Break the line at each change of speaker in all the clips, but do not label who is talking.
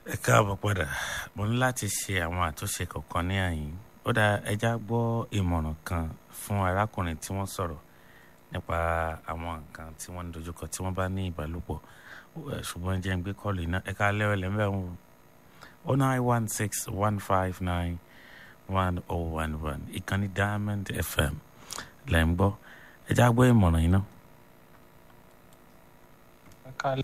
ẹ káàbọ̀ padà mo ní láti ṣe àwọn àtúnṣe kọ̀ọ̀kan ní àyín ó dá ẹja gbọ́ ìmọ̀ràn kan fún arákùnrin tí wọ́n sọ̀rọ̀ nípa àwọn nǹkan tí wọ́n ń dojúkọ tí wọ́n bá ní ìbálòpọ̀ Eh, ṣùgbọ́n jẹ́ ń gbé kọ́ọ̀lù iná ẹ̀ka lẹ́wọ̀ lẹ́mẹ̀ ń wò ó nine one six one five nine one oh one one ìkànnì diamond fm lẹ́ ń gbọ́ ẹja gbọ́ ìmọ̀ràn iná.
kalẹ̀.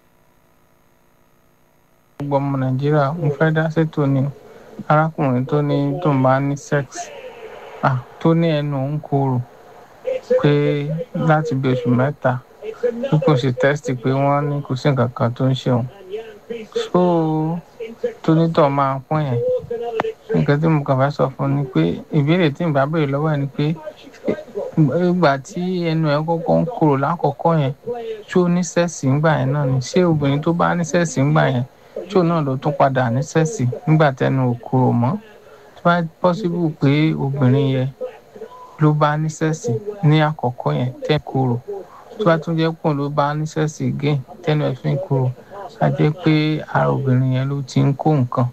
gbogbo ọmọ nàìjíríà mo fẹ́ dá sétò ni arákùnrin tó ní tó ń bá ní sex ah, tó ní ẹnu òun korò pé láti bí oṣù mẹ́ta bí kò ṣe tẹ́sítì pé wọ́n ní kò sí nǹkan kan tó ń ṣe òun so tónítọ̀ máa ń pọ́n yẹn nǹkan tí mo kàn fẹ́ sọ fún un ni pé ìbéèrè tí n bá béèrè lọ́wọ́ ẹ̀ ni pé ìgbà tí ẹnu ẹ̀ kọ́kọ́ ń korò lákọ̀ọ́kọ́ yẹn ṣó ní sẹ́ẹ̀sì ńgbà yẹn náà ni ṣé obìnrin tó bá ní sẹ́ẹ̀sì ńgbà yẹn ṣó náà ló tún padà ní sẹ́ẹ̀sì nígbà tẹnu ò korò mọ́ tó bá pọ́sibú pé obìnrin yẹn ló bá ní sẹ́ẹ̀sì ní àkọ́kọ́ yẹn tẹ́ korò tó bá tún jẹ́ pọ̀ ló bá ní sẹ́ẹ̀sì again tẹ́nu ẹ̀ fi ń korò á jẹ́ pé ara obìnrin yẹn ló ti ń kó nǹkan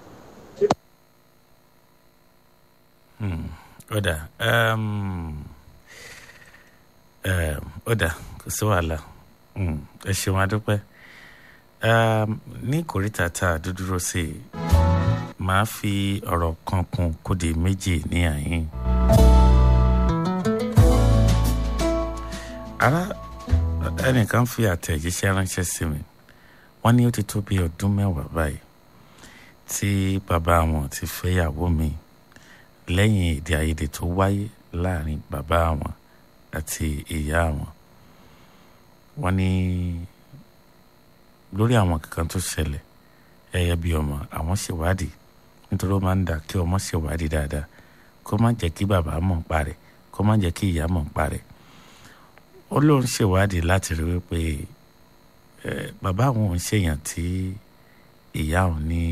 Hmm, ó dà um, um, ó dà kò sí wàhálà Hmm, ẹ ṣeun adúpẹ́ um, ní kòríta tá a dúdúró sí i màá fi ọ̀rọ̀ kan kún kó di méjì ní àyín. ara ẹnìkan fi àtẹ̀jíṣẹ́ ránṣẹ́ sí mi wọ́n ní ó ti tó bí ọdún mẹ́wàá báyìí tí bàbá wọn ti fẹ́yàwó mi lẹ́yìn èdè àìyedè tó wáyé láàrin bàbá wọn àti ìyá wọn wọ́n ní lórí àwọn kankan tó ṣẹlẹ̀ ẹ̀yẹ bíi ọmọ àwọn ṣèwádìí nítorí ó máa ń dà kí ọmọ ṣèwádìí dáadáa kó má jẹ́ kí bàbá mọ̀ ń parẹ́ kó má jẹ́ kí ìyá mọ̀ ń parẹ́ ó lóun ṣèwádìí láti rí wípé ẹ bàbá àwọn ò ń ṣèyàn tí ìyá òun ní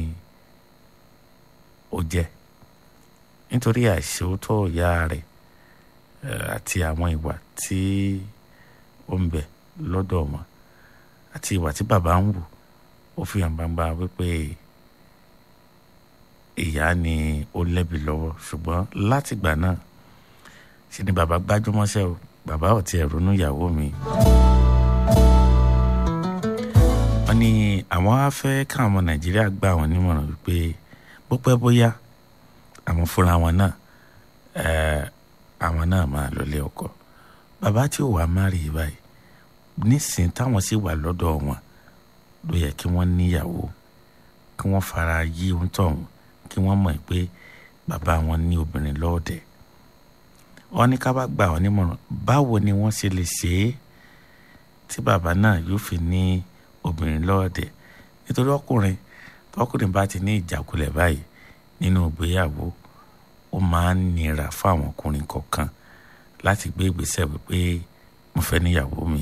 ó jẹ́ nítorí àìṣòótọ́ ìyá rẹ̀ eh, àti àwọn ìwà tí ó ń bẹ lọ́dọ̀ wọn àti ìwà tí bàbá ń wù ó fi hàn gbangba wípé ìyá ni ó lẹ́bi lọ́wọ́ ṣùgbọ́n látìgbà náà ṣe ni bàbá gbájúmọ́ṣẹ́ o bàbá ò tiẹ̀ ronú ìyàwó mi. wọ́n ní àwọn á fẹ́ káwọn ọmọ nàìjíríà gbà wọ́n nímọ̀ràn wípé bó pẹ́ bóyá àwọn fúnra wọn náà eh, àwọn náà máa lọlé ọkọ bàbá tí ò wá márì báyìí nísìnyí táwọn sì wà lọ́dọ̀ wọn ló yẹ kí wọ́n níyàwó kí wọ́n fara yí ohun tọ̀hún kí wọ́n mọ̀ pé bàbá wọn ní obìnrin lọ́ọ̀dẹ̀ wọ́n ní ká bá gbà wọ́n nímọ̀ràn báwo ni wọ́n ṣe lè ṣe é tí bàbá náà yóò fi ní obìnrin lọ́ọ̀dẹ̀ nítorí ọkùnrin tọkùnrin bá ti ní ìjákulẹ̀ báyìí nínú ìgbéyàwó ó máa ń nira fáwọn ọkùnrin kọ̀ọ̀kan láti gbé ìgbésẹ̀ wípé mo fẹ́ níyàwó mi.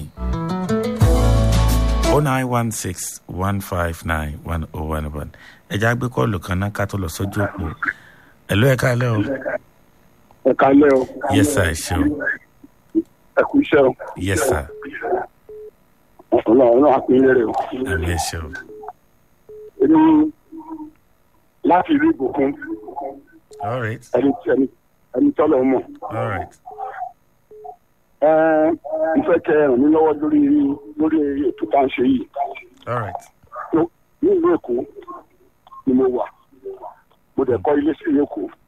o nine one six one five nine one oh one one ẹja gbé kọ́ọ̀lù kan náà ká tó lọ sójú òpó ẹ̀lú ẹ̀ka alẹ́ o
ẹ kalẹ o.
yes sir ẹ ṣeun
ẹ kú iṣẹ́ o.
yes sir
ọlọ́run náà pín lérè o.
ẹ̀mí ẹ ṣeun
èmi láti ìlú ìbùkún
all right
ẹni ẹni ẹni tọ́lọ̀ mọ̀.
all right
ẹ n fẹ́ kẹ́ ẹ ràn mí lọ́wọ́ lórí lórí ètò tá à ń ṣe yìí.
all right
ní ìlú èkó ni mo wà mo dẹ̀ kọ́ ilé sí èkó